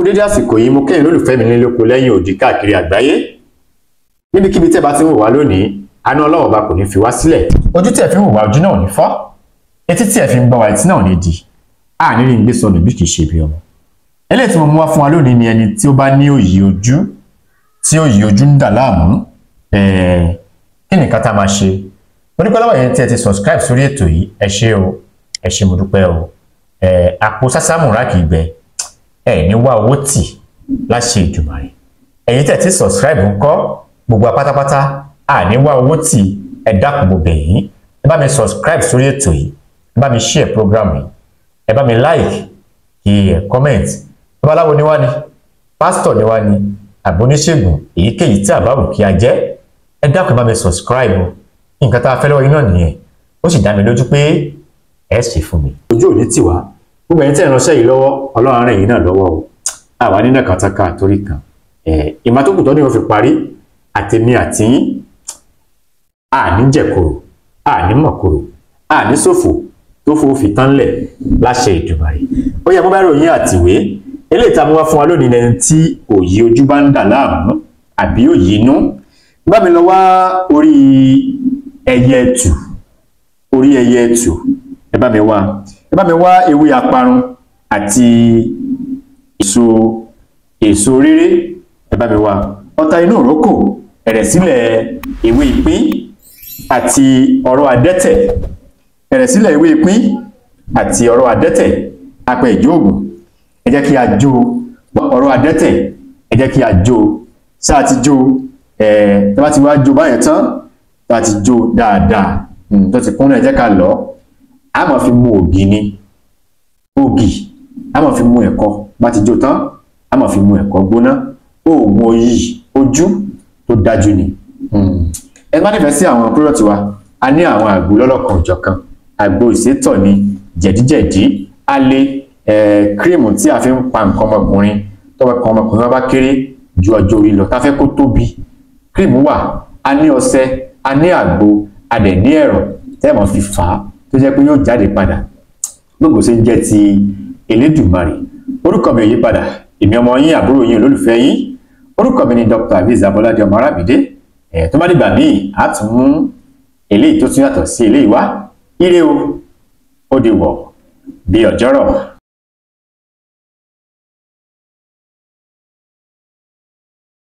dédé àsìkò yìí mo kẹ́yìn lólùfẹ́ mi nílé oko lẹ́yìn òdì káàkiri àgbáyé níbikíbi tẹ́ bá ti ń wò wá lónìí àánú ọlọ́wọ́ bá kò ní fi wá sílẹ̀ ojú tí ẹ fi ń wò wá ojú náà ò ní fọ́ etí tí ẹ fi ń gbọ́ wá etí náà ò ní di àní rí ń gbé sọnù bí kì í ṣe bí ọmọ eléyìí tí mo mú wá fún wa lónìí ni ẹni tí ó bá ní òyì ojú tí òyì ojú ń dà láàmú kí ni ká tá máa ṣe mo dúpẹ́ lọ́wọ́ yẹn tí ẹ ti subscribe sórí ètò yìí ẹ ṣé o ẹ ṣé mo dúpẹ́ o àpò sásámù rà kì í gbẹ ẹ ní wá owó tì láṣẹ Èdùmàrè ẹ̀yin tẹ́ ti subscribe ńkọ́ gbogbo apátápátá à ní wá owó tì ẹ dákun mo bẹ̀ yín ẹ bá mi subscribe sórí ètò yìí ẹ bá mi share program yìí ẹ bá mi like kí ẹ comment babaláwo ni wá ni pásítọ̀ ni wá ni àbóníṣègùn èyíkéyìí tí àbáwò kí a jẹ́ ẹ dákun ẹ bá mi subscribe o nǹkan tá a fẹ́ lọ́wọ́ yín náà nìyẹn ó sì dá mi lójú pé ẹ ṣe fún mi. ojú ò ní tì wá gbogbo ẹ̀yin tẹ́ ẹ̀ ránṣẹ́ yìí lọ́wọ́ ọlọ́run rẹ̀ yìí náà lọ́wọ́ o àwa nínú kàtàkà torí kan ìmọ̀ tó kù tó ní wọ́n fi parí àtẹ̀mí àtìyín àní jẹ̀kọ̀rọ̀ àní mọ̀kọ̀rọ̀ àní ṣòfò tó fò fi tán lẹ̀ láṣẹ Èdùmàrè ó yẹ kó bá ròyìn àtìwé eléyìí tá a mú wá fún wa lónìí lẹni tí òye ojú bá ń dà láàmú àbí òye inú bá mi lọ wá orí ẹyẹ ẹtù orí ẹyẹ ẹtù ẹ bá mi wá ẹ bá mi wá ewé aparun àti èso èso rere ẹ bá mi wá ọta inú òrókò ẹ̀rẹ̀sílẹ̀ ewé ìpín àti ọ̀rọ̀ adẹ́tẹ̀ ẹ̀rẹ̀sílẹ̀ ewé ìpín àti ọ̀rọ̀ adẹ́tẹ̀ apẹ ìjóògùn ẹ jẹ́ kí a jó ọ̀rọ̀ adẹ́tẹ̀ ẹ jẹ́ kí a jó sáà ti jó ẹ̀ tó bá ti wá jó báyẹn tán tó bá ti jó dáadáa tó ti kún náà ẹ jẹ́ ká lọ a máa fi mu ògì ni ògì a máa fi mu ẹ̀kọ bá ti jó tán a máa fi mu ẹ̀kọ gbóná oògùn òyì ojú tó dájú ni ẹ má nífẹ̀ẹ́ sí àwọn pírọ̀tì wa a ní àwọn àgbo lọ́lọ́kan òjọ̀kan àgbo ìsétọ̀ ni jẹ̀díjẹ̀dí alẹ́ kírímù tí a fi ń pa nǹkan ọmọkùnrin tọ́wọ́ kan ọmọkùnrin wọn bá kéré ju ọjọ́ orí lọ tá a fẹ́ kó tóbi kírímù wà a ní ọṣẹ a ní àgbo a dẹ̀ ní ẹ̀rọ tẹ́ mọ̀ fi fà á tó jẹ́ pé yóò jáde padà gbogbo ṣe ń jẹ́ ti Elédùmarè orúkọ mi ò yí padà èmi ọmọ yín àbúrò yín olólùfẹ́ yín orúkọ mi ni Dr. Aviz Abolade ọmọ Arábìdé ẹ̀ tó bá dìgbà míì á tún mú eléyìí tó tún yàtọ̀ sí eléyìí wá ire o ó di wọ̀ bí ọjọ́rọ̀.